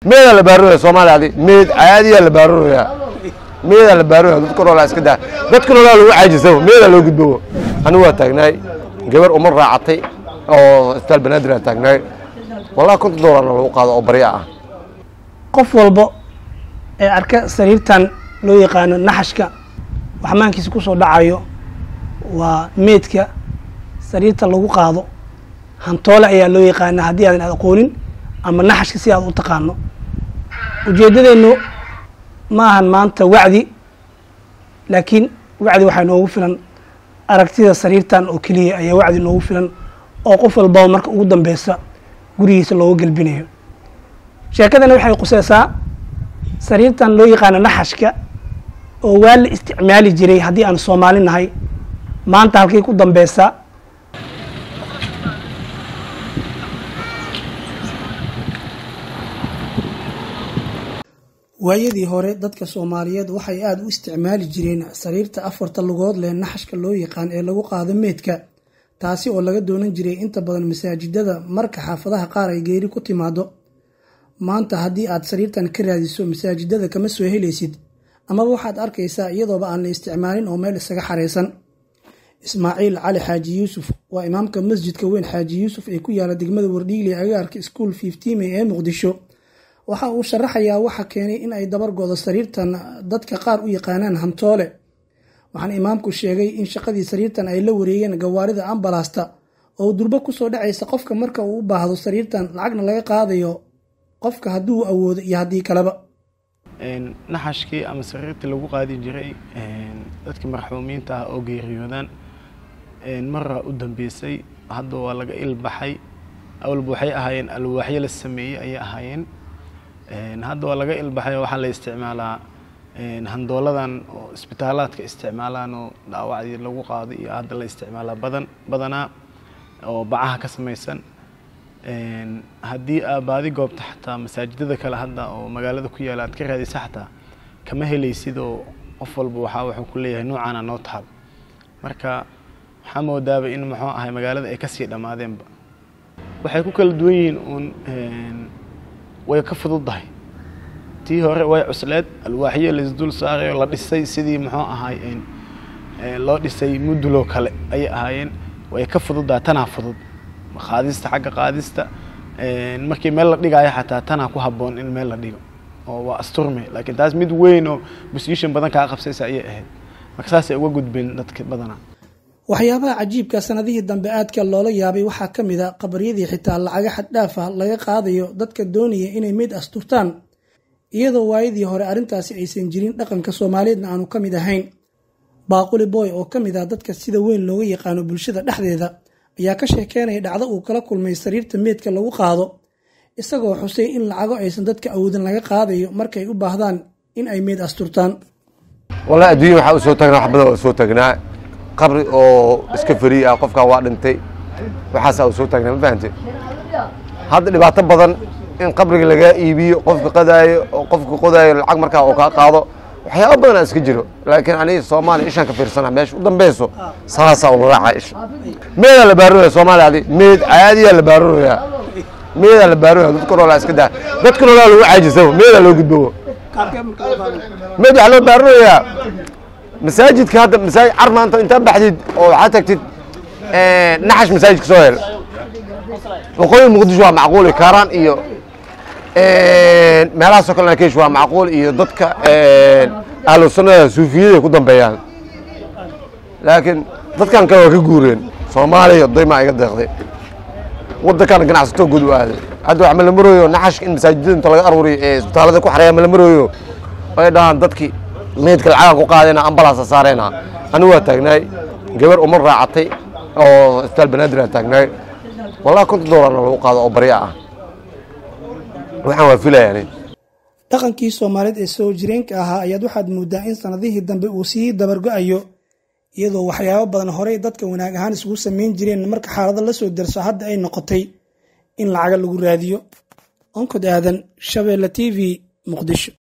meedaa la baarooya soomaaliya adi meed caadiyaa la baarooya meedaa la baarooya dadka noolaa iska daa dadka noolaa lagu caajisaba meedaa loo gudbowo anigu waa taagnaay gabar uma raacatay oo isbitaal banaadir aa taagnaay wallahi konton doolarna lagu qaado oo barya ah qof walba ee arka sariirtan loo yaqaano naxashka waxmaankiisa ku soo dhacayo waa meedka sariirta lagu qaado hantoole ayaa loo yaqaana haddii aadan aqoonin ama naxashka si aad u taqaano ujeeddadeennu ma ahan maanta wacdi laakiin wacdi waxaa noogu filan aragtida sariirtan oo keliya ayaa wacdi noogu filan oo qof walbaba marka ugu dambeysa gurigiisa looga gelbinayo sheekadana waxay quseysaa sariirtan loo yaqaano naxashka oo waa la isticmaali jiray haddii aan soomaali nahay maanta halkay ku dambeysaa waayadii hore dadka soomaaliyeed waxay aada u isticmaali jireen sariirta afarta lugood leh naxashka loo yaqaan ee lagu qaado meedka taasi oo laga doonan jiray inta badan masaajidada marka xaafadaha qaar ay geeri ku timaado maanta haddii aad sariirtan ka raadiso masaajidada kama soo helaysid amaba waxaad arkaysaa iyadooba aan la isticmaalin oo meel isaga xareysan ismaaciil cali xaaji yuusuf waa imaamka masjidka weyn xaaji yuusuf ee ku yaala degmada wardhiigli agaarka school fiftiime ee muqdisho waxa uu sharaxayaa waxa keenay in ay dabar godo sariirtan dadka qaar u yaqaanaan hantoole waxaana imaamku sheegay in shaqadii sariirtan ay la wareegeen gawaarida ambalasta oo durbo kusoo dhacaysa qofka marka uu u baahdo sariirtan lacagna laga qaadayo qofka hadduu awoodo iyo haddii kaleba naxashkii ama sariirtii lagu qaadi jiray dadkii marxuumiinta ah oo geeriyoodaan maraa u dambeysay hadda waa laga ilbaxay awalba waxay ahaayeen alwaaxyo la sameeyey ayay ahaayeen hadda waa laga ilbaxay waxaa la isticmaalaa handooladan oo isbitaalaadka isticmaalaan oo dhaawacdii lagu qaado iyo hadda la isticmaalaa badan badanaa oo bacaha ka samaysan haddii aa baadi goobta xataa masaajidada kale hadda oo magaalada ku yaala aad ka raadisa xataa kama helaysid oo qof walba waxaa wuxuu ku leeyahay noocaana noo taal marka waxaa moodaaba in muxuu ahay magaalada ay kasii dhammaadeenba waxay ku kala duwan yihiin uun way ka fududdahay tii hore way cusleed alwaaxyo laisdul saaray oo la dhisay sidii muxuu ahay loo dhisay muduloo kale ayay ahaayeen way ka fududdahay tanaa fudud qaadista xagga qaadista markii meel la dhigaayo xataa tanaa ku habboon in meel la dhigo oo waa asturme laakiin taas mid weyn oo position badan kaa qabsaysa ayay ahayd marka saasay uga gudbeen dadka badanaa waxyaabaha cajiibka sanadihii dambe aadka loola yaabay waxaa ka mid a qabaryadii xitaa lacaga xaddhaafa laga qaadayo dadka doonaya inay meyd asturtaan iyadoo waayadii hore arrintaasi aysan jirin dhaqanka soomaaliyeedna aanu ka mid ahayn baaquli boy oo ka mid ah dadka sida weyn looga yaqaano bulshada dhexdeeda ayaa ka sheekeynaya dhacdo uu kala kulmay sariirta meedka lagu qaado isagoo xusay in lacago aysan dadka awoodin laga qaadayo markay u baahdaan in ay meyd asturtaan wallahi adduunya waxaa u soo taagnaa wax badan oo soo taagnaa qabri oo iska fariy ah qofkaa waa dhintay waxaasaa u soo taagnaa ma fahante hadda dhibaato badan in qabriga lagaa iibiyo qofka qadaayo oo qofka qodaayo lacag markaa oo kaa qaado waxyaaba badanaa iska jiro laakiin aniga soomaaliya ishaan ka fiirsana meesha u dambeyso saasaa ula raacaa isha meedaa la baarooya soomaaliya adi meed caadiyaa la baarooya meedaa la baarooya dadka noolaa iska daa dadka noolaa lagu caajisaba meedaa loo gudbowo meed waxaa loo baarooyaa masaajidka hadda masaajid car maanta intaa baxdid oo waxaa tagtid naxash masaajidka soo hel waqooyi muqdisho waa macquul kaaraan iyo meelahaasoo kale nakesh waa macquul iyo dadka ahlu sunnada suufiyada ku dambeeyaan laakiin dadkan kale waa ka guureen soomaaliya daymaa iga deeqday waddankan ganacsato guud u aaday hadda wax malamarooyo naxashka in masaajidada inta laga aruuriyo ee isbitaalada ku xareeya malamarooyo ay dhahaan dadkii meydka lacaga ku qaadayna ambalaasa saarayna anigu waa taagnaay gabar uma raacatay oo isbitaal banaadir aa taagnaay wallahi konton doolarna lagu qaado oo barya ah waxaan waa filayaan dhaqankii soomaaliyeed ee soo jireenka ahaa ayaad waxaad mooddaa in sanadihii dambe uu sii dabargo-ayo iyadoo waxyaabo badan horey dadka wanaag ahaan isugu samayn jireen marka xaalado la soo darso hadda ay noqotay in lacaga lagu raadiyo onkod aadan shabeelle t v muqdisho